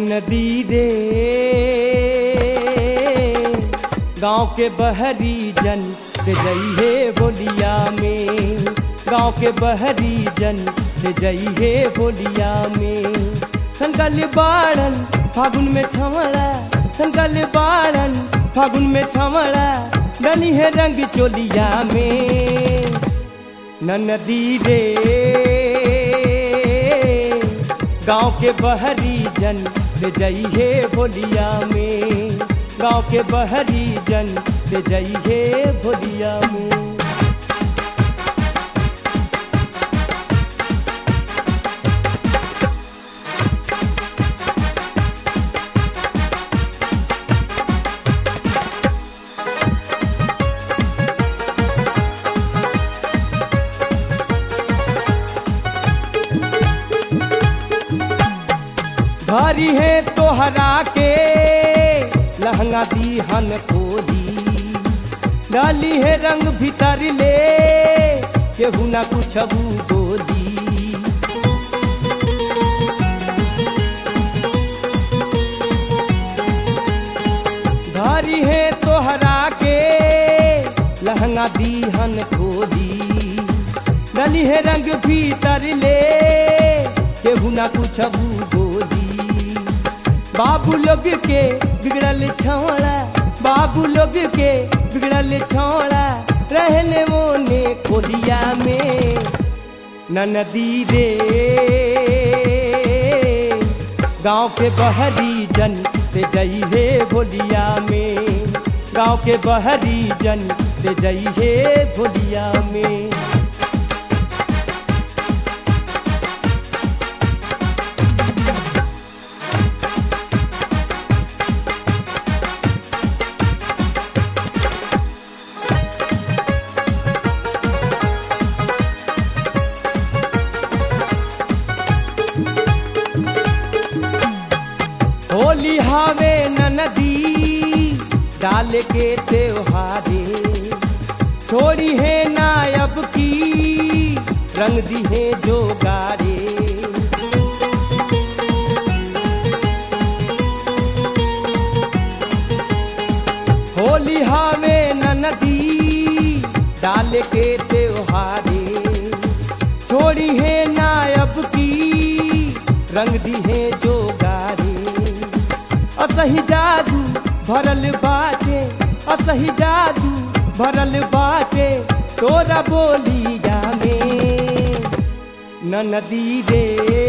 नदी रे गांव के बहरी जन से जइहे बोलिया में गांव के बहरी जन से जइहे बोलिया में संकल बाड़न फागुन में छमड़ा संकल बाड़न फागुन में छमड़ा डली है रंग चोलिया में न नदी रे गांव के बहरी जन से जइहे बोलिया में गांव के बहरी जन से जइहे बोलिया में भारी है तोहरा के लहंगा दीहन खोली डाली है रंग भीतर ले केहू ना कुछ बोली भारी है तोहरा के लहंगा दीहन खोली डाली है रंग भीतर ले केहू ना कुछ बोली बाबू लोग के बिगड़ल छौड़ा बाबू लोग के बिगड़ल छौड़ा रहले मोने खोलिया में न नदी रे गांव के बहरी जन से जइहे भोलिया में गांव के बहरी जन से जइहे भोलिया में होली हावे न नदी डाल के त्योहारे छोड़ी है नायब की रंग दी है जो गारे होली हावे न नदी डाल के त्योहारे छोड़ी है नायब की रंग दी है जो गारे असही जादू भरल बाटे असही जादू भरल बाटे तोरा बोलिया में न नदी रे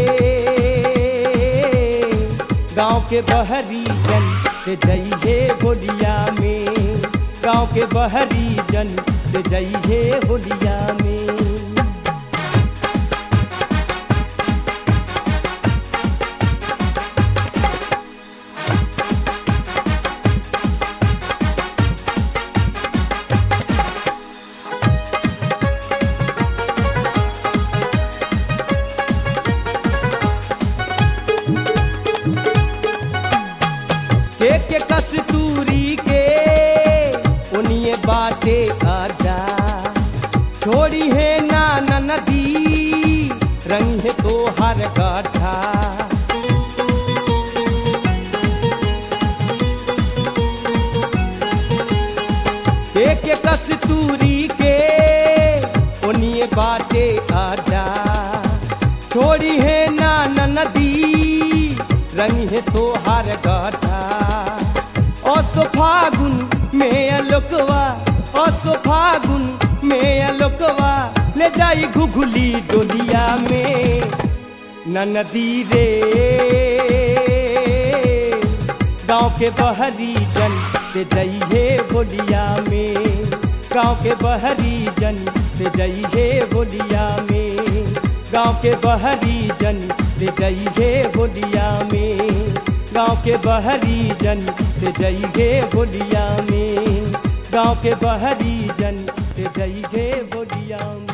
गांव के बहरी जन से जइहे होलिया में गांव के बहरी जन से जइहे होलिया में के के कस्तूरी के उनिए बाटे आजा छोड़ी है ना न नदी रंग है तो हर गाठा के के कस्तूरी के उनिए बाटे आजा छोड़ी है ना न नदी रंग है तो हर गाठा और तो फागुन में अलोकवा और तो फागुन में अलोकवा ले जाई घुघुली डोलिया में न नदी रे गांव के बहरी जन से जइहे बोलिया में गांव के बहरी जन से जइहे बोलिया में गांव के बहरी जन से जइहे बोलिया में गांव के बहरी जन से जइहे बोलिया में गांव के बहरी जन से जइहे बोलिया में